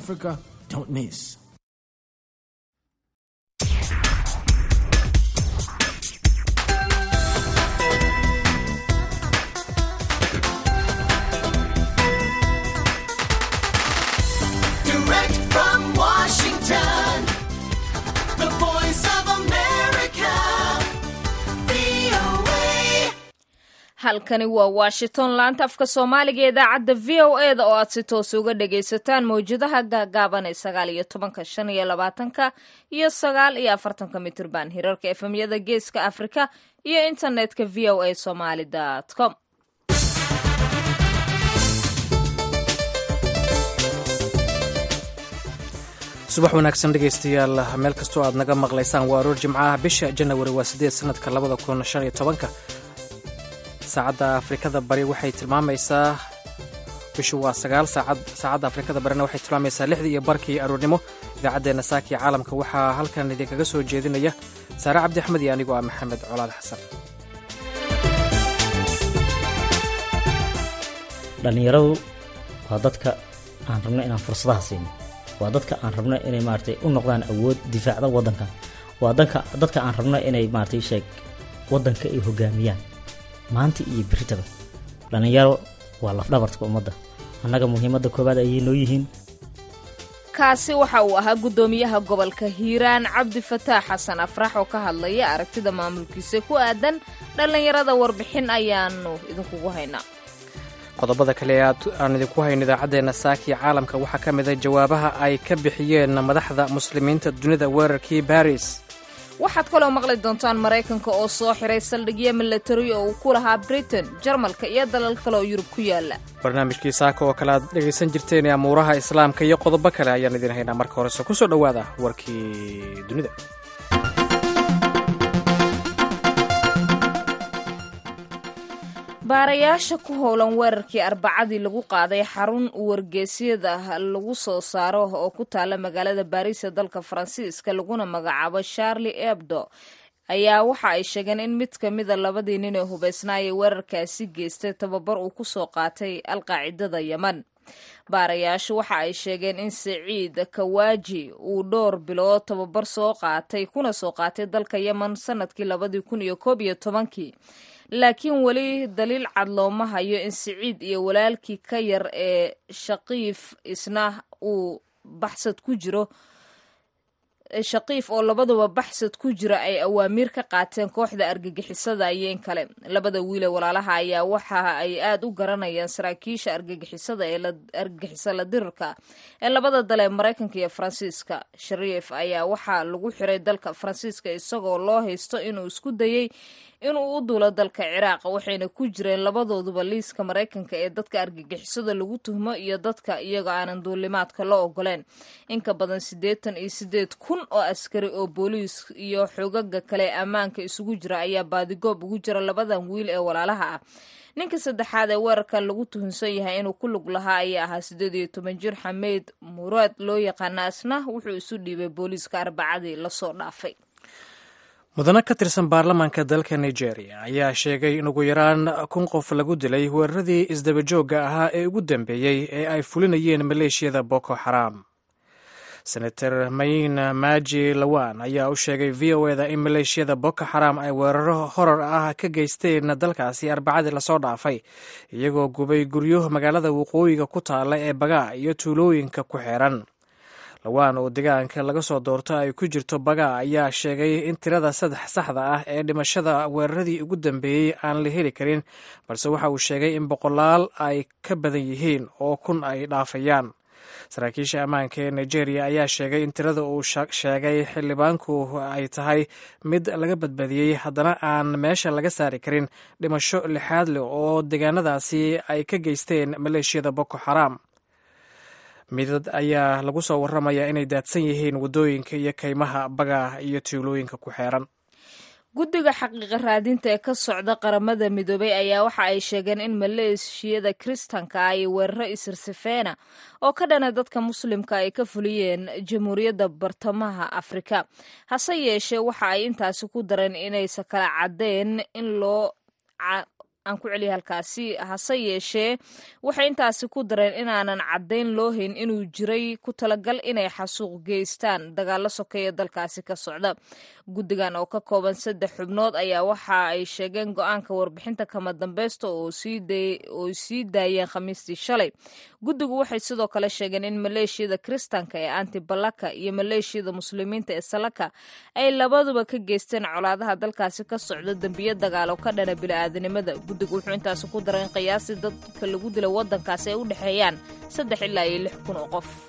Africa. Don't miss. Direct from Washington, the voice of America, VOA. halkani waa washington laanta afka soomaaliga ee idaacadda v o e da oo aad si toos uga dhagaysataan mawjadaha gaagaaban ee sagaal iyo tobanka shan iyo labaatanka iyo sagaal iyo afartanka mitirban hirarka efemyada geeska afrika iyo internetka v o a somaly com subax wanaagsan dhegaystayaal meel kastoo aad naga maqlaysaan waa aroor jimcaha bisha janawari waa sideed sanadka labada kun shan iyo tobanka saacadda afrikada bari waxay tilmaamaysaa bishu waa sagaal saacad saacadda afrikada barina waxay tilmaamaysaa lixdii iyo barkii aroornimo idaacaddeenna saaka iyo caalamka waxaa halkan idinkaga soo jeedinaya saare cabdi axmed iyo anigoo ah maxamed colaad xasan dhallinyaradu waa dadka aan rabno inaan fursadaha siino waa dadka aan rabno inay maaragtay u noqdaan awood difaacda waddanka waa danka dadka aan rabno inay maaragtay sheeg waddanka ay hogaamiyaan maanta iyo beritaba dhallinyaro waa lafdhabartka ummadda annaga muhiimadda koowaad ayay noo yihiin kaasi waxa uu ahaa guddoomiyaha gobolka hiiraan cabdi fataax xasan afrax oo ka hadlaya aragtida maamulkiisa ku aadan dhallinyarada warbixin ayaanu idinkugu haynaa qodobada kale ee aad aan idinku hayno idaacaddeenna saaki caalamka waxaa ka mid a jawaabaha ay ka bixiyeen madaxda muslimiinta dunida weerarkii baris waxaad kaloo maqli doontaan maraykanka oo soo xiray saldhigyo milatari oo uu ku lahaa britain jarmalka iyo dalal kale oo yurub ku yaala barnaamijkii saaka oo kale aad dhegaysan jirteen ee amuuraha islaamka iyo qodobo kale ayaan idin haynaa marka horese ku soo dhowaada warkii dunida baarayaasha ku howlan weerarkii arbacadii lagu qaaday xarun wargeysyada lagu soo saaro oo ku taala magaalada baariis ee dalka faransiiska laguna magacaabo charlie ebdo ayaa waxa ay sheegeen in mid ka mida labadii nin ee hubeysnaayay weerarkaasi geystay tababar uu kusoo qaatay alqaacidada yeman baarayaashu waxa ay sheegeen in saciid kawaaji uu dhowr bilood tababar soo qaatay kuna soo qaatay dalka yemen sanadkii labadii kun iyo koob iyo tobankii laakiin weli daliil cad looma hayo in siciid iyo walaalkii ka yar ee shaqiif isna uu baxsad ku jiro shaqiif oo labaduba baxsad ku jira ay awaamiir ka qaateen kooxda argagixisada iyo in kale labada wiile walaalaha ayaa waxa ay aada u garanayaan saraakiisha argagixisada ee argagixisa la dirirka ee labada dal ee maraykanka iyo faransiiska shariif ayaa waxaa lagu xiray dalka faransiiska isagoo loo haysto inuu isku dayey inuu u duulo dalka ciraaq waxayna ku jireen labadooduba liiska maraykanka ee dadka argagixisada lagu tuhmo iyo dadka iyagoo aanan duulimaadka loo ogoleen inka badan siddeetan iyo siddeed kun oo askari oo booliis iyo xogaga kale ee ammaanka isugu jira ayaa baadigoob ugu jira labadan wiil ee walaalaha ah ninka saddexaad ee weerarkan lagu tuhunsan yahay inuu ku lug lahaa ayaa ahaa siddeed iyo toban jir xameed muraad loo yaqaana asna wuxuu isu dhiibay booliiska arbacadii lasoo dhaafay mudano ka tirsan baarlamaanka dalka nigeria ayaa sheegay in ugu yaraan kun qof lagu dilay weeraradii isdabajoogga ahaa ee ugu dambeeyey ee ay fulinayeen maleeshiyada boko xaram senator mayin maji lawan ayaa u sheegay v o eda in maleeshiyada boko xaram ay weeraro horar ah ka geysteen dalkaasi arbacadii lasoo dhaafay iyagoo gubay guryo magaalada waqooyiga ku taala ee bagaa iyo tuulooyinka ku xeeran lawaan oo deegaanka laga soo doorto ay ku jirto bagaa ayaa sheegay in tirada saddex saxda ah ee dhimashada weeraradii ugu dambeeyey aan la heli karin balse waxa uu sheegay in boqolaal ay ka badan yihiin oo kun ay dhaafayaan saraakiisha ammaanka ee nigeria ayaa sheegay in tirada uu sheegay xildhibaanku ay tahay mid laga badbaadiyey haddana aan meesha laga saari karin dhimasho lixaad leh oo deegaanadaasi ay ka geysteen maleeshiyada boko xaram midad ayaa lagu soo waramayaa inay daadsan yihiin waddooyinka iyo kaymaha bagaa iyo tuulooyinka ku xeeran guddiga xaqiiqa raadinta ee ka socda qaramada midoobay ayaa waxa ay sheegeen in maleeshiyada kiristanka ay weeraro isirsifeena oo ka dhana dadka muslimka ay ka fuliyeen jamhuuriyadda bartamaha afrika hase yeeshee waxa ay intaasi ku dareen inaysa kala caddeen in loo aan ku celiya halkaasi hase yeeshee waxay intaasi ku dareen inaanan caddayn loo hayn inuu jiray ku talagal inay xasuuq geystaan dagaalo sokeeya dalkaasi ka socda guddigan oo ka kooban saddex xubnood ayaa waxa ay sheegeen go-aanka warbixinta kama dambeysta oo sii daayeen khamiistii shalay guddigu waxay sidoo kale sheegeen in maleeshiyada kiristaanka ee antibalaka iyo maleeshiyada muslimiinta ee salaka ay labaduba ka geysteen colaadaha dalkaasi ka socda dembiyo dagaal oo ka dhana bili-aadanimada guddigu wuxuu intaasi ku daray in qiyaastii dadka lagu dilay waddankaasi ay u dhexeeyaan saddex ilaa iyo lix kun oo qof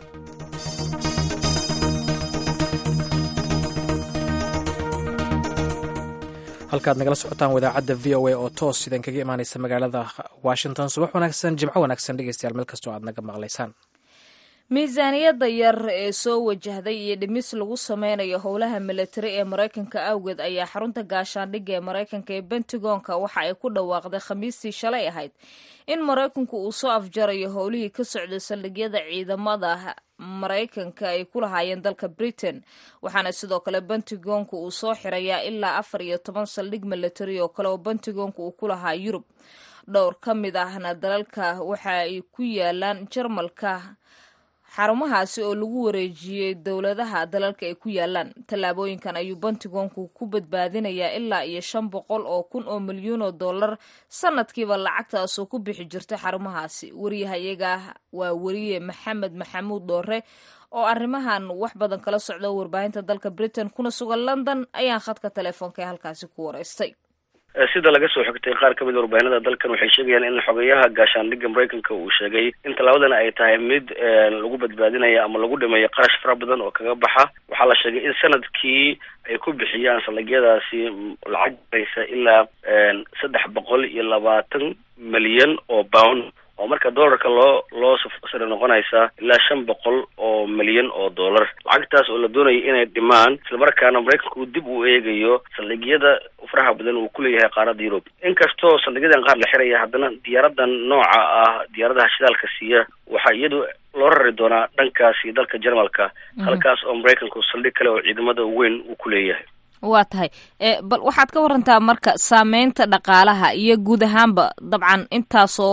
halkaad nagala socotaan wadaacadda v o a oo toos idin kaga imaaneysa magaalada washington subax wanaagsan jimco wanaagsan dhegeystayaal meel kastoo aad naga maqlaysaan miisaaniyadda yar ee soo wajahday iyo dhimis lagu sameynayo howlaha milatari ee maraykanka awgeed ayaa xarunta gaashaandhigga ee maraykanka ee bentagonka waxa ay ku dhawaaqday khamiistii shalay ahayd in maraykanku uu soo afjarayo howlihii ka socday saldhigyada ciidamada maraykanka ay ku lahaayeen dalka britain waxaana sidoo kale bentagonka uu soo xirayaa ilaa afar iyo toban saldhig milatari oo kale oo bentagonka uu ku lahaa yurub dhowr ka mid ahna dalalka waxa ay ku yaalaan jarmalka xarumahaasi oo lagu wareejiyey dowladaha dalalka ay ku yaalaan tallaabooyinkan ayuu bentigonku ku badbaadinayaa ilaa iyo shan boqol oo kun oo milyuun oo dollar sanadkiiba lacagtaasoo ku bixi jirta xarumahaasi wariyahayaga waa weriye maxamed maxamuud dhoore oo arrimahan wax badan kala socda warbaahinta dalka britain kuna sugan london ayaan khadka telefoonka ee halkaasi ku wareystay sida laga soo xigtay qaar ka mid a warbaahinada dalkan waxay sheegayaan in xogeyaha gaashaandhigga maraykanka uu sheegay in tallaabadan ay tahay mid lagu badbaadinaya ama lagu dhimayo qarash fara badan oo kaga baxa waxaa la sheegay in sanadkii ay ku bixiyaan saldhigyadaasi lacag garaysa ilaa saddex boqol iyo labaatan milyan oo pound oo marka dollarka loo loo sare noqonaysa ilaa shan boqol oo milyan oo dollar lacagtaas oo la doonaya inay dhimaan islamarkaana maraykanku dib uu eegayo saldhigyada faraha badan uu kuleeyahay qaaradda yurub inkastoo saldhigyadan qaar la xiraya haddana diyaaradan nooca ah diyaaradaha shidaalka siiya waxaa iyadu loo rari doonaa dhankaasi dalka jarmalka halkaas oo maraykanku saldhig kale oo ciidamada weyn uu ku leeyahay waa tahay bal waxaad ka warantaa marka saameynta dhaqaalaha iyo guud ahaanba dabcan intaasoo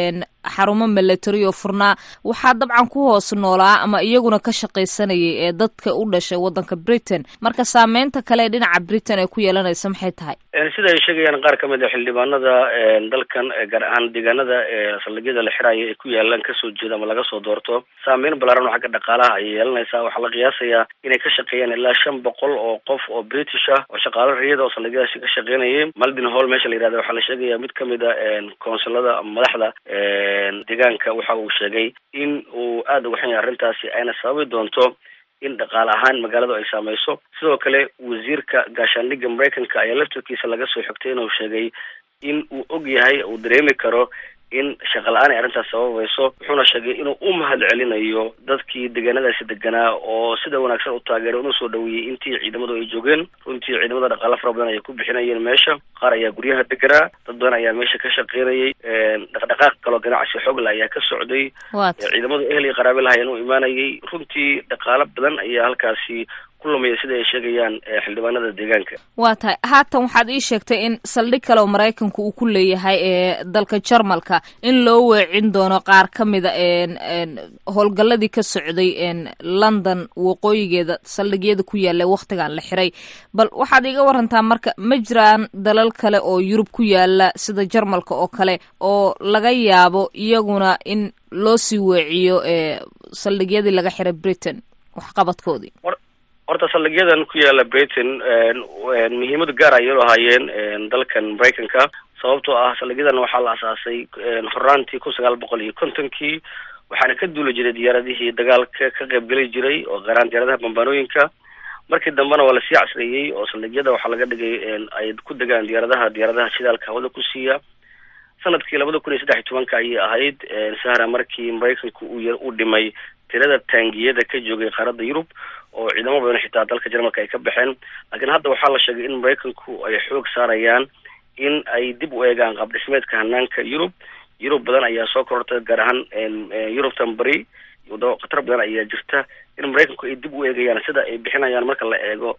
xarumo milatary oo furnaa waxaa dabcan ku hoos noolaa ama iyaguna ka shaqaysanayay ee dadka u dhashay waddanka britain marka saameynta kale ee dhinaca britain ay ku yeelanaysa maxay tahay sida ay sheegayaan qaar ka mid a xildhibaanada dalkan gaar ahaan deegaanada saldhigyada la xiraayo ay ku yaalaan kasoo jeeda ama laga soo doorto saameyn balaaran oo xagga dhaqaalaha ayay yeelanaysaa waxaa la qiyaasayaa inay ka shaqeeyaan ilaa shan boqol oo qof oo british ah oo shaqaalo riyada oo saldhigyadaasi ka shaqeynayay maldin hall meesha la yihahda waxaa la sheegaya mid kamid a konsulada ama madaxda deegaanka waxa uu sheegay in uu aada uga xun yahay arrintaasi ayna sababi doonto in dhaqaale ahaan magaaladu ay saameyso sidoo kale wasiirka gaashaandhigga maraykanka ayaa laftarkiisa laga soo xigtay inuu sheegay in uu og yahay uu dareemi karo in shaqa la-aan ay arrintaas sababayso wuxuuna sheegay inuu u mahad celinayo dadkii deegaanadaasi deganaa oo sida wanaagsan u taageeray una soo dhaweeyey intii ciidamadu ay joogeen runtii ciidamada dhaqaalo fara badan ayay ku bixinayeen meesha qaar ayaa guryaha deganaa dad badan ayaa meesha ka shaqeynayay dhaqdhaqaaq kaloo ganacsi xoogla ayaa ka socday ciidamadu ehel iyo qaraabe lahayan u imaanayay runtii dhaqaalo badan ayaa halkaasi sida ay sheegayaan xildhibaanada deegaanka waa tahay haatan waxaad ii sheegtay in saldhig kale oo maraykanku uu ku leeyahay ee dalka jarmalka in loo weecin doono qaar ka mida howlgalladii ka socday london waqooyigeeda saldhigyada ku yaalla waktigan la xiray bal waxaad iiga warantaa marka ma jiraan dalal kale oo yurub ku yaala sida jarmalka oo kale oo laga yaabo iyaguna in loo sii weeciyo saldhigyadii laga xiray britain waxqabadkoodii horta saldhigyadan ku yaala britain muhiimad gaar ayay lahaayeen dalkan maraykanka sababtoo ah saldhigyadan waxaa la asaasay horaantii kun sagaal boqol iyo kontonkii waxaana ka duuli jiray diyaaradihii dagaalka ka qaybgeli jiray oo qaaraan diyaaradaha bambaanooyinka markii dambena waa lasii casriyey oo saldhigyada waxaa laga dhigay ay ku degaan diyaaradaha diyaaradaha shidaalka hawada ku siiya sanadkii labada kun iyo saddex iyo tobanka ayay ahayd sahra markii maraykanku uu u dhimay tirada taangiyada ka joogay qaaradda yurub oo ciidamo badan xitaa dalka jarmalka ay ka baxeen laakiin hadda waxaa la sheegay in maraykanku ay xoog saarayaan in ay dib u eegaan qaab dhismeedka hanaanka yurub yurub badan ayaa soo korortay gaar ahaan yurubtan bari wadamo khatar badan ayaa jirta in maraykanku ay dib u eegayaan sida ay bixinayaan marka la eego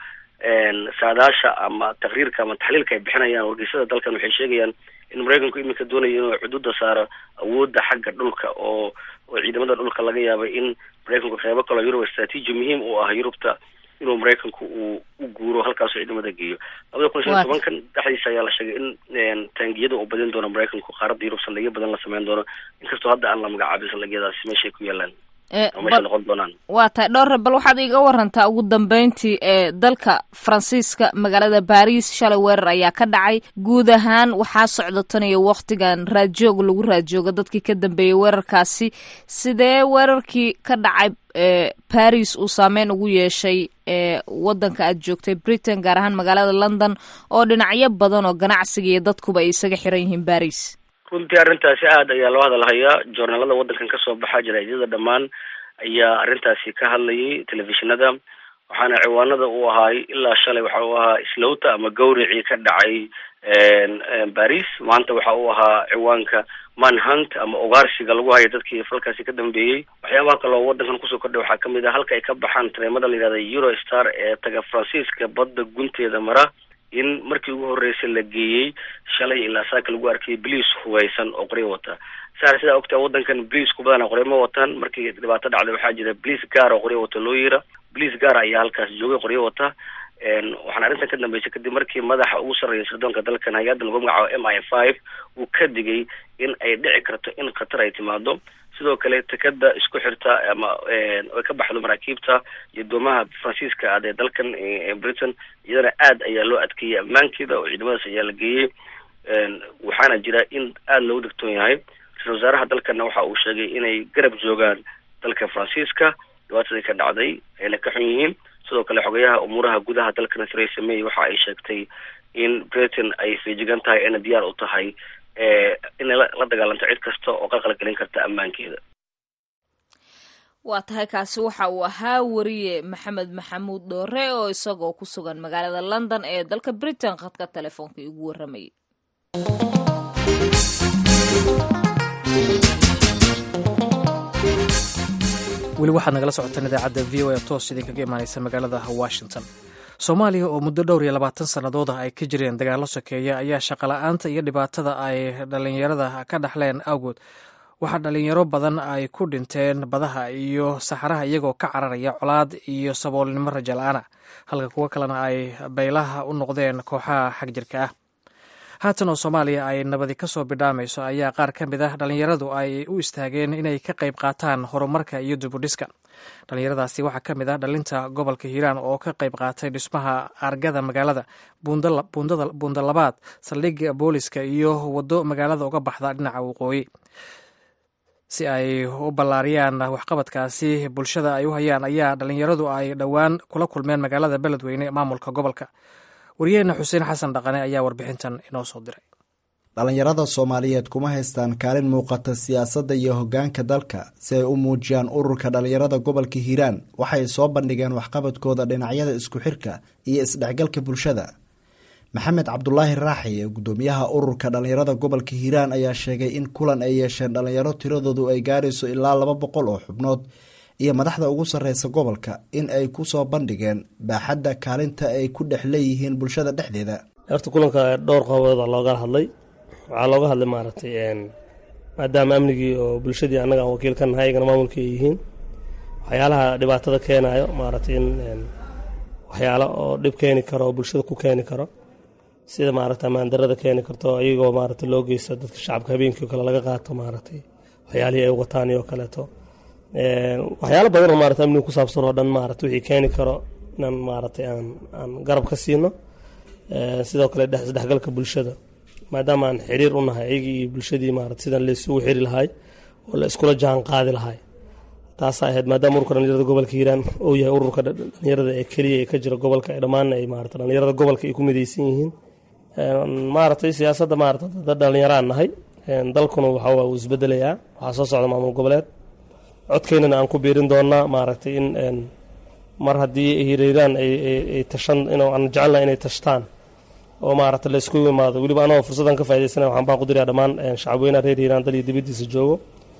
saadaasha ama taqriirka ama taxliilka ay bixinayaan wargeysada dalkan waxay sheegayaan in maraykanku iminka doonayo inuu xuduudda saaro awoodda xagga dhulka oo oo ciidamada dhulka laga yaabay in maraykanku qeybo kaloo yurub istraatiiji muhiim u ah yurubta inuu maraykanku uu u guuro halkaasoo ciidamada geeyo labada kun shan iyo tobankan dhexdiisa ayaa la sheegay in taangiyada uu badin doono maraykanku qaaradda yurub saldhigyo badan la sameyn doono inkastoo hadda aan la magacaabin saldhigyadaasi meeshay ku yaalaan meesha noqon doonaan waa tahay dhowre bal waxaad iga warantaa ugu dambeyntii ee dalka faransiiska magaalada baris shalay weerar ayaa ka dhacay guud ahaan waxaa socda tan iyo waktigan raadjoog lagu raadjooga dadkii ka dambeeyey weerarkaasi sidee weerarkii ka dhacay baris uu saameyn ugu yeeshay ee wadanka aad joogtay britain gaar ahaan magaalada london oo dhinacyo badan oo ganacsiga iyo dadkuba ay isaga xiran yihiin baris runtii arrintaasi aad ayaa loo hadalhayaa joornaalada waddankan kasoo baxa jaraa'idada dhammaan ayaa arrintaasi ka hadlayay telefishinada waxaana ciwaanada uu ahaay ilaa shalay waxa uu ahaa islowta ama gawricii ka dhacay baris maanta waxa uu ahaa ciwaanka manhunt ama ugaarsiga lagu hayo dadkii falkaasi ka dambeeyey waxyaabaha kaloo waddankan kusoo kordhay waxaa kamid ah halka ay ka baxaan tareemada la yihahda eurostar ee taga faransiiska badda gunteeda mara in markii ugu horreysay la geeyey shalay ilaa saaka lagu arkayay bliis hubaysan oo qoryo wata saar sidaa ogtaa waddankan bliisku badana qoryo ma wataan markii dhibaato dhacday waxaa jira bliis gaar oo qoryo wata loo yira bliis gaar ayaa halkaas joogay qoryo wata waxaana arrintan ka dambeysay kadib markii madaxa ugu sarreeya sirdoonka dalkan hay-adda lagu magacaabo m i five uu ka digay in ay dhici karto in khatar ay timaado sidoo kale tekada isku xirta ama ay ka baxdo maraakiibta iyo doomaha faransiiska aad ee dalkan britain iyadana aad ayaa loo adkeeyey ammaankeeda oo ciidamadaas ayaa la geeyey waxaana jira in aada loogu degtoon yahay ra-isul wasaaraha dalkana waxa uu sheegay inay garab joogaan dalka faransiiska dhibaatadii ka dhacday ayna ka xun yihiin sidoo kale xogayaha umuuraha gudaha dalkana theresa may waxa ay sheegtay in britain ay feejigan tahay ayna diyaar u tahay inay la dagaalanto cid kasta oo qalqal gelin karta ammaankeeda waa tahay kaasi waxa uu ahaa wariye maxamed maxamuud dhoore oo isagoo ku sugan magaalada london ee dalka britain khadka telefoonka igu warramayay weli waxaad nagala socotaan idaacadda v o a toos idinkaga imaaneysa magaalada washington soomaaliya oo muddo dhowr iyo labaatan sannadood ah ay ka jireen dagaallo sokeeya ayaa shaqola'aanta iyo dhibaatada ay dhallinyarada ka dhaxleen awgood waxaa dhallinyaro badan ay ku dhinteen badaha iyo saxaraha iyagoo ka cararaya colaad iyo saboolnimo raja la-aana halka kuwo kalena ay baylaha u noqdeen kooxaha xagjirka ah haatan oo soomaaliya ay nabadi ka soo bidhaamayso ayaa qaar ka mid ah dhallinyaradu ay u istaageen inay ka qayb qaataan horumarka iyo dibudhiska dhallinyaradaasi waxaa ka mid ah dhalinta gobolka hiiraan oo ka qayb qaatay dhismaha argada magaalada buunda labaad saldhigga booliska iyo waddo magaalada uga baxda dhinaca waqooyi si ay u ballaariyaan waxqabadkaasi bulshada ay u hayaan ayaa dhallinyaradu ay dhowaan kula kulmeen magaalada beledweyne maamulka gobolka wariyaheenna xuseen xasan dhaqane ayaa warbixintan inoo soo diray dhallinyarada soomaaliyeed kuma haystaan kaalin muuqata siyaasadda iyo hoggaanka dalka si ay u muujiyaan ururka dhallinyarada gobolka hiiraan waxay soo bandhigeen waxqabadkooda dhinacyada isku xirka iyo isdhexgalka bulshada maxamed cabdulaahi raaxi ee guddoomiyaha ururka dhallinyarada gobolka hiiraan ayaa sheegay in kulan ay yeesheen dhallinyaro tiradoodu ay gaarayso ilaa laba boqol oo xubnood iyo madaxda ugu sarreysa gobolka in ay ku soo bandhigeen baaxadda kaalinta ay ku dhex leeyihiin bulshada dhexdeeda horta kulanka dhowr qodobooda looga hadlay waxaa looga hadlay maaragtay maadaama amnigii oo bulshadii annaga aan wakiil ka nahay iyagana maamulka ay yihiin waxyaalaha dhibaatada keenayo maaragtay in waxyaalo oo dhib keeni karo oo bulshada ku keeni karo sida maaragta amaandarada keeni karto iyagoo maaragtay loo geysto dadka shacabka habeenkii o kale laga qaato maaragtay waxyaalihii ay wataan iyo kaleeto waxyaalo badan oo maarata amniga ku saabsan oo dhan maarata wixii keeni karo inaan maaragtay aan aan garab ka siino sidoo kale isdhexgalka bulshada maadaama aan xiriir u nahay iyagii iyo bulshadii maarata sidaan laysugu xiri lahay oo la iskula jaan qaadi lahay taasaa ahayd maadaama ururka dhalinyarada gobolka hiiraan uu yahay ururka dhalinyarada ee keliya ee ka jira gobolka ee dhammaanna ay maarata dhalinyarada gobolka ay ku midaysan yihiin maaragtay siyaasadda maarata dad dhalinyaraan nahay dalkuna waxa uu isbedelayaa waxaa soo socda maamul goboleed codkeynana aan ku biirin doonaa maaragtay in mar haddii hiirhiiraan ay tashan aan jecelna inay tashtaan oo maaragta la isku imaado weliba anagoo fursaddan ka faa'idaysana waxaan baan ku dirayaa dhammaan shacabweynaha reer hiiraan dal iyo dibaddiisa joogo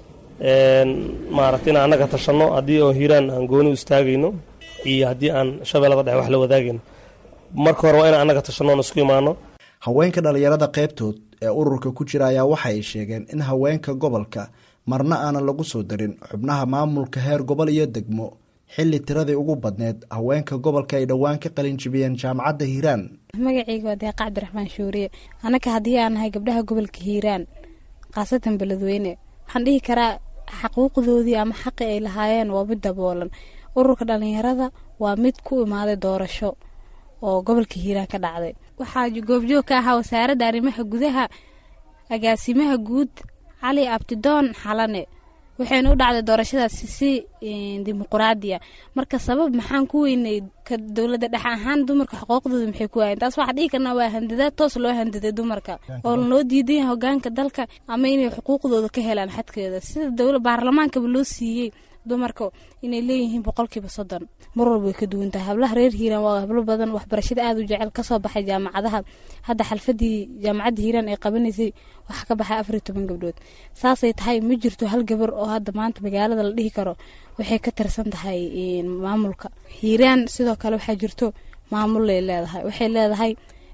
maaragta inaan annaga tashanno haddii oo hiiraan aan gooni u istaagayno iyo haddii aan shabeellada dhexe wax la wadaagayno marka hore waa inaan annaga tashanoon isku imaano haweenka dhallinyarada qaybtood ee ururka ku jira ayaa waxa ay sheegeen in haweenka gobolka marna aanan lagu soo darin xubnaha maamulka heer gobol iyo degmo xilli tiradii ugu badneed haweenka gobolka ay dhowaan ka qalin jibiyeen jaamacadda hiiraan magacayga waa deeqa cabdiraxmaan shuuriye annaka haddii aan nahay gabdhaha gobolka hiiraan khaasatan beledweyne waxaan dhihi karaa xaquuqdoodii ama xaqi ay lahaayeen waa mid daboolan ururka dhalinyarada waa mid ku imaaday doorasho oo gobolka hiiraan ka dhacday waxaa goobjoog ka ahaa wasaaradda arrimaha gudaha agaasimaha guud cali abtidoon xalane waxayna u dhacday doorashadaasi si dimuquraadiya marka sabab maxaan ku weynay ka dowladda dhex ahaan dumarka xuquuqdooda maxay ku waayeen taas waxaa dhihi karnaa waa handadaad toos loo handaday dumarka oo loo diidan yahay hogaanka dalka ama inay xuquuqdooda ka helaan xadkeeda sida dowla baarlamaankaba loo siiyey dumarka inay leeyihiin boqolkiiba soddon mar walba way ka duwan tahay hablaha reer hiiraan waa hablo badan waxbarashada aada u jecel kasoo baxay jaamacadaha hadda xalfadii jaamacadda hiiraan ay qabanaysay waxaa ka baxay afar iyo toban gabdhood saasay tahay ma jirto hal gabar oo hadda maanta magaalada la dhihi karo waxay ka tirsan tahay maamulka hiiraan sidoo kale waxaa jirto maamulay leedahay waxay leedahay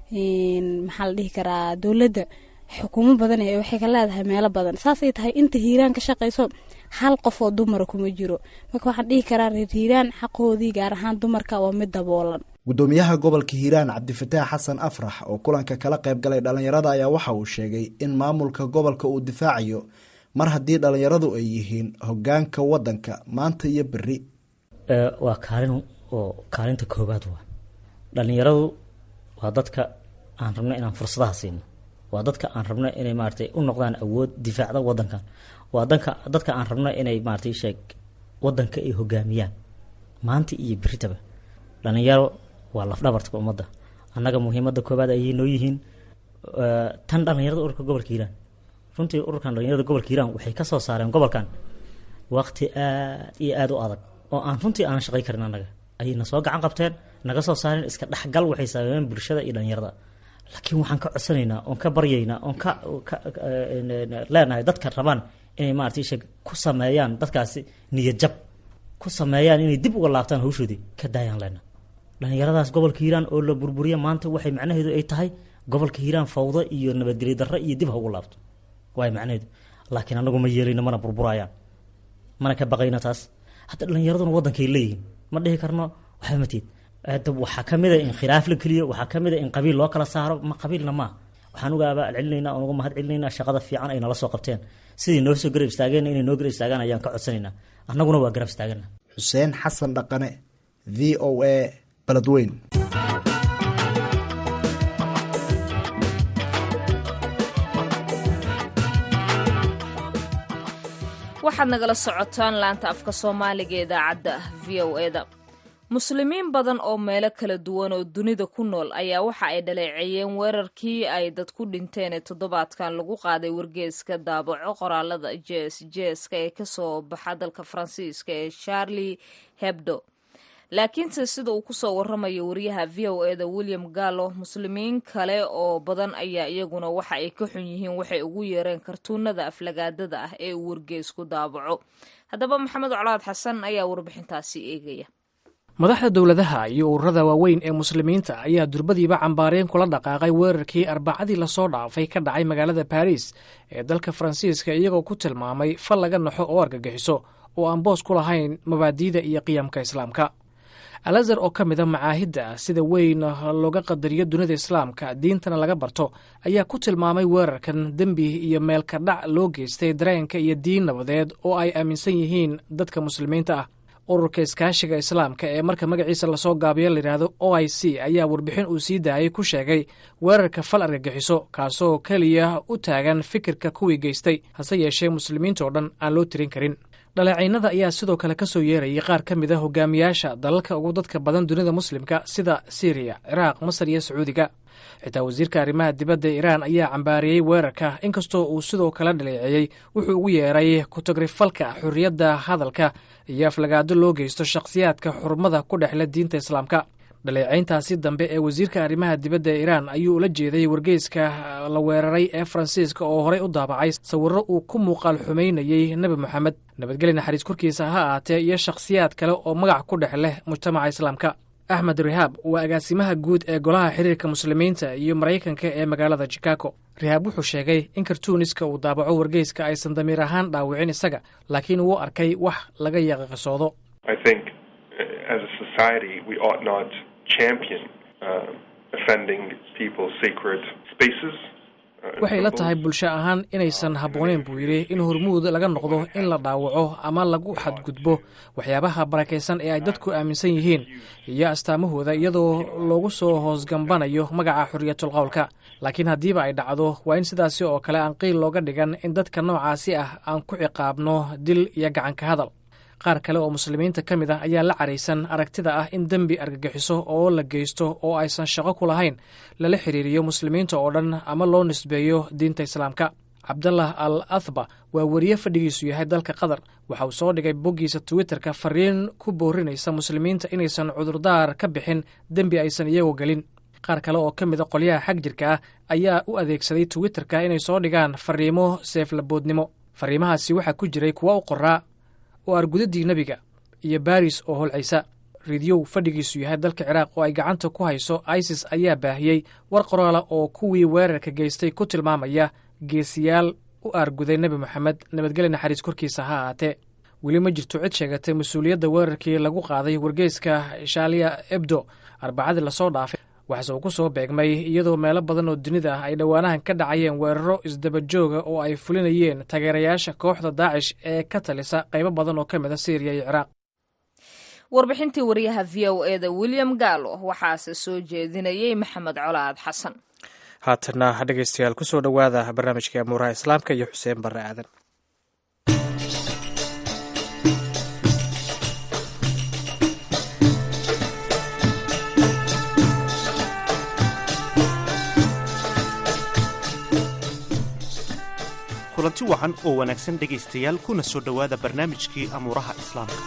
maxaa la dhihi karaa dowladda xukuumo badan ee waxay ka leedahay meelo badan saasay tahay inta hiiraan ka shaqayso hal qof oo dumara kuma jiro marka waxaan dhihi karaa reer hiiraan xaqoodii gaar ahaan dumarka waa mid daboolan gudoomiyaha gobolka hiiraan cabdifataax xasan afrax oo kulanka kala qayb galay dhallinyarada ayaa waxa uu sheegay in maamulka gobolka uu difaacayo mar haddii dhallinyaradu ay yihiin hogaanka wadanka maanta iyo beri waa kaalin oo kaalinta koobaad waa dhallinyaradu waa dadka aan rabno inaan fursadaha siino waa dadka aan rabno inay maaratay u noqdaan awood difaacda wadankan waa danka dadka aan rabno inay maaratay sheeg wadanka ay hogaamiyaan maanta iyo beritaba dhalinyaro waa lafdhabartka ummadda annaga muhiimada koobaad ayay noo yihiin tan dhalinyarada ururka gobolka hiiraan runtii ururkan dhalinyarada gobolka hiiraan waxay kasoo saareen gobolkan waqti aad iyo aada u adag oo aan runtii aanan shaqay karin annaga ayayna soo gacan qabteen naga soo saareen iska dhexgal waxay sameeyeen bulshada iyo dhalinyarada laakiin waxaan ka codsanaynaa oon ka baryaynaa oon ka leenahay dadka rabaan inay maarata sheeg ku sameeyaan dadkaasi niyad jab ku sameeyaan inay dib uga laabtaan hawshoodii ka daayaan leena dhalinyaradaas gobolka hiiraan oo la burburiya maanta waxay macnaheedu ay tahay gobolka hiiraan fawdo iyo nabadgelyo darro iyo dib ha ugu laabto waay macnaheedu laakiin anagu ma yeelayno mana burburayaan mana ka baqayna taas hadda dhalinyaraduna waddankay leeyihiin ma dhihi karno waxba matiid waxaa ka mid a in khilaaf la keliyo waxaa ka mid a in qabiil loo kala saaro ma qabiilna maaha waxaan uga abaal celinaynaa oon uga mahad celinaynaa shaqada fiican ay nala soo qabteen sidii noo soo garab istaageen inay noo garab istaagaan ayaan ka codsanaynaa annaguna waa garab istaagana xuseen xasan dhaqane v o a baladweyn waxaad nagala socotaan laanta afka soomaaliga ee idaacadda v o eda muslimiin badan oo meelo kala duwan oo dunida ku nool ayaa waxa ay dhaleeceeyeen weerarkii ay dad ku dhinteen ee toddobaadkan lagu qaaday wargeeska daabaco qoraalada jees jeeska ee kasoo baxa dalka faransiiska ee charlie hebdo laakiinse sida uu kusoo waramayo wariyaha v o eda william gallo muslimiin kale oo badan ayaa iyaguna waxa ay ka xun yihiin waxay ugu yeereen kartuunada aflagaadada ah ee uu wargeesku daabaco haddaba maxamed colaad xasan ayaa warbixintaasi eegaya madaxda dowladaha iyo ururada waaweyn ee muslimiinta ayaa durbadiiba cambaareen kula dhaqaaqay weerarkii arbacadii lasoo dhaafay ka dhacay magaalada baris ee dalka faransiiska iyagoo ku tilmaamay fal laga naxo oo argagixiso oo aan boos ku lahayn mabaadiida iyo qiyamka islaamka alazar oo ka mida macaahidda sida weyn looga qadariyo dunida islaamka diintana laga barto ayaa ku tilmaamay weerarkan dembi iyo meelka dhac loo geystay dareenka iyo diin nabadeed oo ay aaminsan yihiin dadka muslimiinta ah ururka iskaashiga islaamka ee marka magaciisa lasoo gaabiyo layidhaahdo o i c ayaa warbixin uu sii daayay ku sheegay weerarka fal argagixiso kaasoo keliya u taagan fikirka kuwii geystay hase yeeshee muslimiintao dhan aan loo tirin karin dhaleeciinada ayaa sidoo kale ka soo yeerayay qaar ka mid a hogaamiyaasha dalalka ugu dadka badan dunida muslimka sida syriya ciraaq masar iyo sacuudiga xitaa wasiirka arrimaha dibadda ee iraan ayaa cambaariyey weerarka inkastoo uu sidoo kale dhaleeceeyey wuxuu ugu yeeray kutagrifalka xorriyadda hadalka iyo aflagaado loo geysto shakhsiyaadka xurmada ku dhexle diinta islaamka dhaleecayntaasi dambe ee wasiirka arrimaha dibadda ee iraan ayuu ula jeeday wargeyska la weeraray ee faransiiska oo horey u daabacay sawirro uu ku muuqaal xumaynayey nebi moxamed nabadgeli naxariis korkiisa ha ahaatee iyo shakhsiyaad kale oo magac ku dhex leh mujtamaca islaamka axmed rihaab waa agaasimaha guud ee golaha xiriirka muslimiinta iyo maraykanka ee magaalada chicago rihaab wuxuu sheegay in kartuuniska uu daabaco wargeyska aysan damiir ahaan dhaawicin isaga laakiin uu arkay wax laga yaqiqisoodo I think uh, as a society we ought not champion uh, offending people's sacred spaces. uh, and waxay la symbols. tahay bulsho ahaan inaysan habbooneyn buu yidhi in hormuud laga noqdo in la dhaawaco ama lagu xadgudbo waxyaabaha barakaysan ee ay dadku aaminsan yihiin iyo astaamahooda iyadoo loogu soo hoosgambanayo magaca xorriyatul qowlka laakiin haddiiba ay dhacdo waa in sidaasi oo kale aan qiil looga dhigan in dadka noocaasi ah aan ku ciqaabno dil iyo gacanka hadal qaar kale oo muslimiinta ka mid ah ayaa la caraysan aragtida ah in dembi argagixiso oo la geysto oo aysan shaqo ku lahayn lala xiriiriyo muslimiinta oo dhan ama loo nisbeeyo diinta islaamka cabdallah al athba waa weriye fadhigiisu yahay dalka qatar waxa uu soo dhigay boggiisa twitterka fariin ku boorinaysa muslimiinta inaysan cudurdaar ka bixin dembi aysan iyagoo gelin qaar kale oo ka mid a qolyaha xag jirka ah ayaa u adeegsaday twitterka inay soo dhigaan fariimo seeflaboodnimo fariimahaasi waxaa ku jiray kuwa u qoraa oo argudadii nebiga iyo baris oo holcaysa ridyow fadhigiisu yahay dalka ciraaq oo ay gacanta ku hayso isis ayaa baahiyey war qoraala oo kuwii weerarka geystay ku tilmaamaya geesiyaal u aarguday nebi moxamed nabadgelya naxariis korkiisa ha ahaatee weli ma jirto cid sheegatay mas-uuliyadda weerarkii lagu qaaday wargeyska shaaliya ebdo arbacadii lasoo dhaafay waxaase uu ku soo beegmay iyadoo meelo badan oo dunida ah ay dhowaanahan ka dhacayeen weeraro isdabajooga oo ay fulinayeen taageerayaasha kooxda daacish ee ka talisa qaybo badan oo ka mid a syriya iyo ciraaq warbixintii wariyaha v o e da william gallo waxaase soo jeedinayey maxamed colaad xasan haatana dhegeystayaal ku soo dhowaada barnaamijka amuuraha islaamka iyo xuseen barre aadan kulanti wacan oo wanaagsan dhegaystayaal kuna soo dhowaada barnaamijkii amuuraha islaamka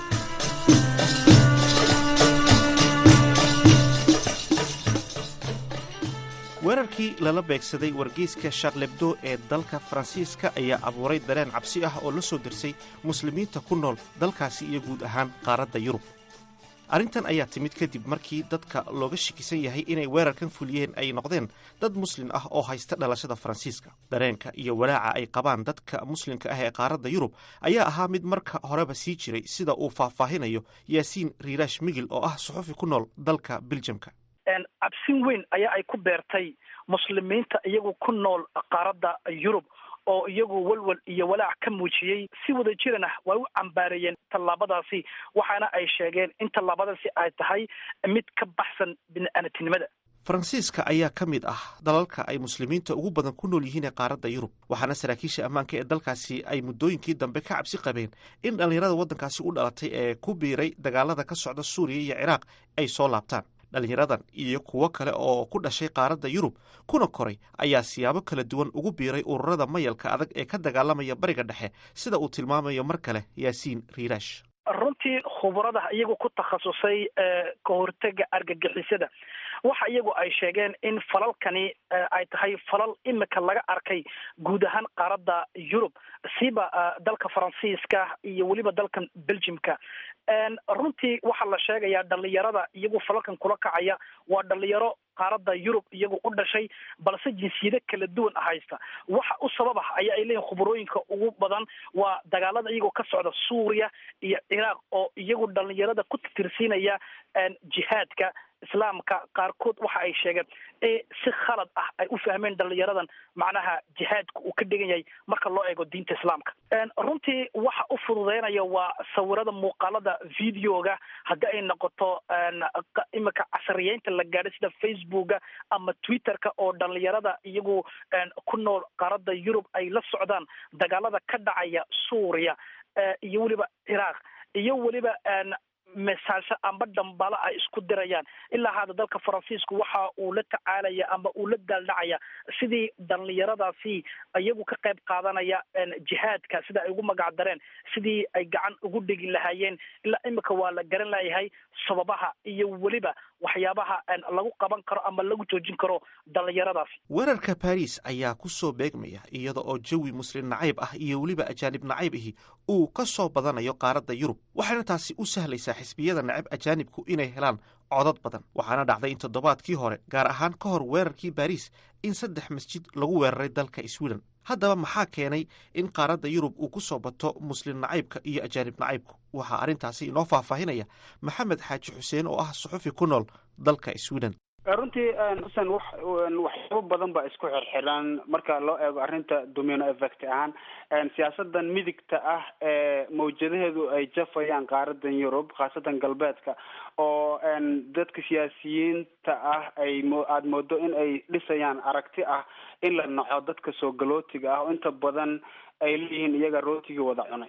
weerarkii lala beegsaday wargeyska sharlebdo ee dalka faransiiska ayaa abuuray dareen cabsi ah oo la soo dirsay muslimiinta ku nool dalkaasi iyo guud ahaan qaaradda yurub arrintan ayaa timid kadib markii dadka looga shakisan yahay inay weerarkan fuliyeen ay noqdeen dad muslin ah oo haysta dhalashada faransiiska dareenka iyo walaaca ay qabaan dadka muslimka ah ee qaaradda yurub ayaa ahaa mid marka horeba sii jiray sida uu faahfaahinayo yaasiin riiraash migil oo ah suxufi ku nool dalka biljamka cabsin weyn ayaa ay ku beertay muslimiinta iyagu ku nool qaaradda yurub oo iyagu walwal iyo walaac ka muujiyey si wada jiran ah way u cambaareeyeen tallaabadaasi waxaana ay sheegeen in tallaabadaasi ay tahay mid ka baxsan bini-aanatinimada faransiiska ayaa ka mid ah dalalka ay muslimiinta ugu badan ku nool yihiin ee qaaradda yurub waxaana saraakiisha ammaanka ee dalkaasi ay muddooyinkii dambe ka cabsi qabeen in dhallinyarada waddankaasi u dhalatay ee ku biiray dagaalada ka socda suuriya iyo ciraaq ay soo laabtaan dhallinyaradan iyo kuwo kale oo ku dhashay qaaradda yurub kuna koray ayaa siyaabo kala duwan ugu biiray ururada mayalka adag ee ka dagaalamaya bariga dhexe sida uu tilmaamayo mar kale yaasiin riiraash runtii khubarada iyagu ku takhasusay ka hortega argagixisada waxa iyagu ay sheegeen in falalkani ay tahay falal imika laga arkay guud ahaan qaaradda yurub siba dalka faransiiska iyo weliba dalkan belgiumka runtii waxaa la sheegayaa dhalinyarada iyagu falalkan kula kacaya waa dhalinyaro qaaradda yurub iyagu u dhashay balse jinsiyado kala duwan haysta waxa u sabab ah ayaa ay leeyihin khubarooyinka ugu badan waa dagaalada iyagoo ka socda suuriya iyo ciraaq oo iyagu dhalinyarada ku tirsiinaya jihaadka islaamka qaarkood waxa ay sheegeen si khalad ah ay u fahmeen dhalinyaradan macnaha jihaadka uu ka dhigan yahay marka loo eego diinta islaamka runtii waxa u fududeynaya waa sawirada muuqaalada videoga haddii ay noqoto imika casriyeynta la gaadhay sida facebooka ama twitterka oo dhalinyarada iyagu ku nool qaaradda yurub ay la socdaan dagaalada ka dhacaya suuriya iyo weliba ciraaq iyo weliba mesaasho amba dhambalo ay isku dirayaan ilaa hadda dalka faransiisku waxa uu la tacaalaya amba uu la daaldhacaya sidii dhalinyaradaasi iyagu ka qayb qaadanaya jihaadka sida ay ugu magac dareen sidii ay gacan ugu dhigi lahaayeen ilaa imika waa la garan layahay sababaha iyo weliba waxyaabaha lagu qaban karo ama lagu joojin karo dhalinyaradaasi weerarka baris ayaa ku soo beegmaya iyada oo jawi muslim nacayb ah iyo weliba ajaanib nacayb ahi uu ka soo badanayo qaaradda yurub waxayna taasi u sahlaysaa xisbiyada nacab ajaanibku inay helaan codad badan waxaana dhacday in toddobaadkii hore gaar ahaan ka hor weerarkii baariis in saddex masjid lagu weeraray dalka sweden haddaba maxaa keenay in qaaradda yurub uu ku soo bato muslim nacaybka iyo ajaanib nacaybku waxaa arrintaasi inoo faahfaahinaya maxamed xaaji xuseen oo ah suxufi ku nool dalka sweden runtii xuseen wax waxyaabo badan baa isku xirxiran marka loo eego arrinta domino effect ahaan siyaasadan midigta ah ee mawjadaheedu ay jafayaan qaaradan yurub khaasatan galbeedka oo dadka siyaasiyiinta ah ay mo aada moodo in ay dhisayaan aragti ah in la naco dadka soo galootiga ah oo inta badan ay leeyihiin iyaga rootigii wada cunay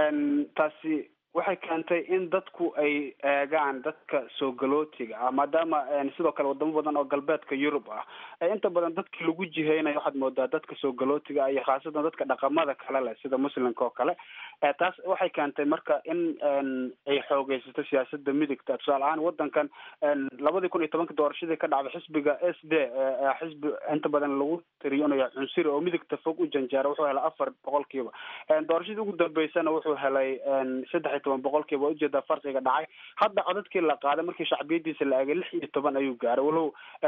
taasi waxay keentay in dadku ay eegaan dadka soo galootiga ah maadaama sidoo kale wadamo badan oo galbeedka yurub ah ee inta badan dadki lagu jiheynayo waxaad moodaa dadka soo galootiga ah iyo khaasatan dadka dhaqamada kale leh sida muslimka oo kale taas waxay keentay marka in ay xoogeysato siyaasada midigta tusaale ahaan wadankan labadii kun iyo tobanka doorashadii ka dhacday xisbiga s d xisbi inta badan lagu tiriyo inuu yahay cunsuri oo midigta fog u janjeera wuxuu helay afar boqolkiiba doorashadii ugu dambeysana wuxuu helay saddex iyo toban boqolkiiba waa ujeedaa farqiga dhacay hadda codadkii la qaaday markii shacbiyadiisa la eegay lix iyo toban ayuu gaaray walow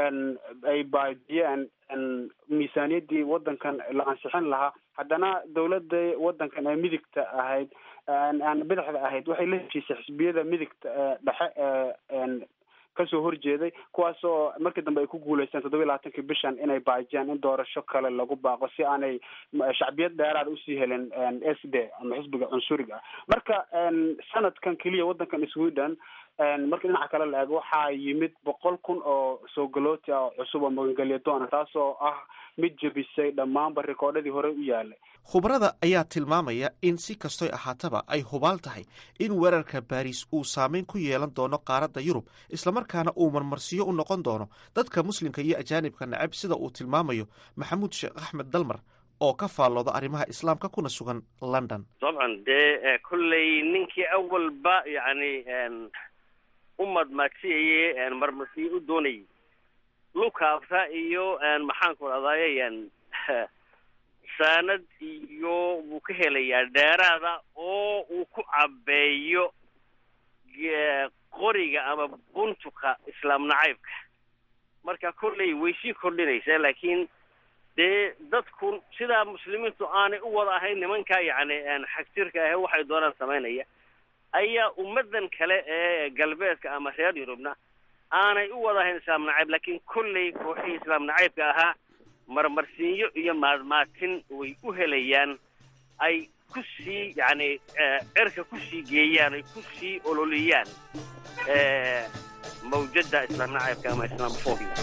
ay baadiyeen miisaaniyadii wadankan la ansixin lahaa haddana dawladda wadankan ee midigta ahayd bidixda ahayd waxay la heshiisay xisbiyada midigta dhexe ee kasoo horjeeday kuwaas oo markii dambe ay ku guuleysteen toddoba iyo labaatankii bishan inay baajiyaan in doorasho kale lagu baaqo si aanay shacbiyad dheeraada usii helin s d ama xisbiga cunsuriga ah marka sanadkan keliya wadankan sweden marka dhinaca kale la eego waxaa yimid boqol kun oo soo galooti ah oo cusub oo magangelya doona taas oo ah mid jebisay dhammaanba rikoodhadii hore u yaalay khubarada ayaa tilmaamaya in si kastoy ahaataba ay hubaal tahay in weerarka baariis uu saameyn ku yeelan doono qaaradda yurub islamarkaana uu marmarsiyo u noqon doono dadka muslimka iyo ajaanibka nacab sida uu tilmaamayo maxamuud sheekh axmed dalmar oo ka faallooda arrimaha islaamka kuna sugan london dabcan dee kolley ninkii awalba yacni u madmaagsiyayey marmarsiyo u doonayay lukaabta iyo maxaanku dhahdaye saanad iyo wuu ka helayaa dheeraada oo uu ku cabeeyo qoriga ama buntuka islaam nacaybka marka kolley way sii kordhinaysaa laakiin dee dadku sidaa muslimiintu aanay u wada ahayn nimankaa yacni xagjirka ahe waxay doonaan samaynaya ayaa ummadan kale ee galbeedka ama reer yurubna aanay u wada ahayn islaam nacayb laakiin kolley kooxihii islaam nacaybka ahaa marmarsiinyo iyo maadmaatin way u helayaan ay ku sii yacni cerka ku sii geeyaan ay ku sii ololiyaan mawjadda islaam nacaybka ama islaamofobia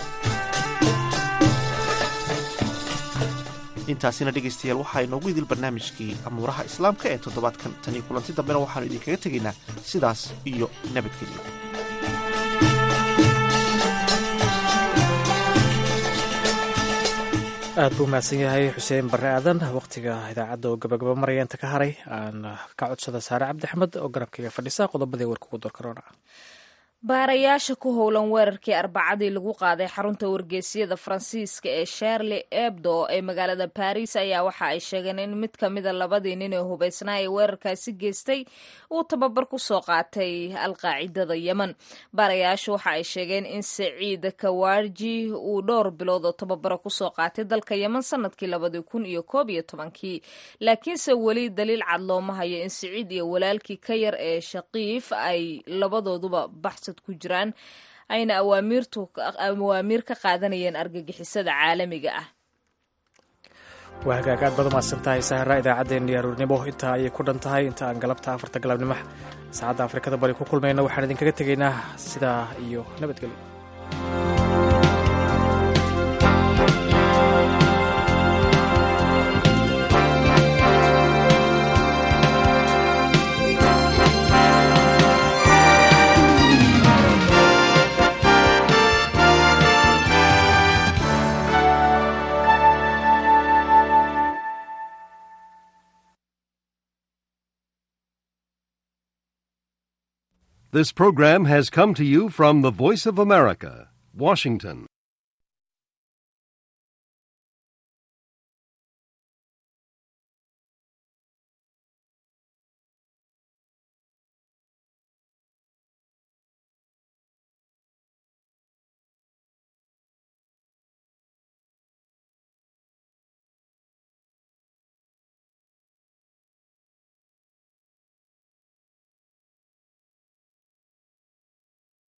intaasina dhegaystayaal waxaa inoogu idil barnaamijkii amuuraha islaamka ee toddobaadkan tan iyo kulanti dambena waxaanu idinkaga tegaynaa sidaas iyo nabadgelyo aad buu mahadsan yahay xuseen barre aadan wakhtiga idaacadda oo gabagaba maraya inta ka haray aan ka codsada saare cabdi axmed oo garabkaiga fadhisa qodobadii warka ugu door karoona baarayaasha ku howlan weerarkii arbacadii lagu qaaday xarunta wargeysyada faransiiska ee sharli ebdo ee magaalada baris ayaa waxa ay sheegeen in mid ka mida labadii nin ee hubeysnaa ee weerarkaasi geystay uu tababar ku soo qaatay alqaacidada yemen baarayaashu waxa ay sheegeen in saciid kawarji uu dhowr bilood oo tababaro kusoo qaatay dalka yemen sanadkii labadii kun iyo koob iyo tobankii laakiinse weli daliil cad looma hayo in saciid iyo walaalkii ka yar ee shaqiif ay labadooduba baxs ku jiraan ayna awaamiir ka qaadanayeen argagixisada caalamiga ah waa hagaag aad baad umahadsan tahay sahara idaacaddeenii aruurnimo intaa ayay ku dhan tahay inta aan galabta afarta galabnimo saacadda afrikada bari ku kulmayna waxaan idinkaga tegaynaa sidaa iyo nabadgelyo This program has come to you from the Voice of America, Washington.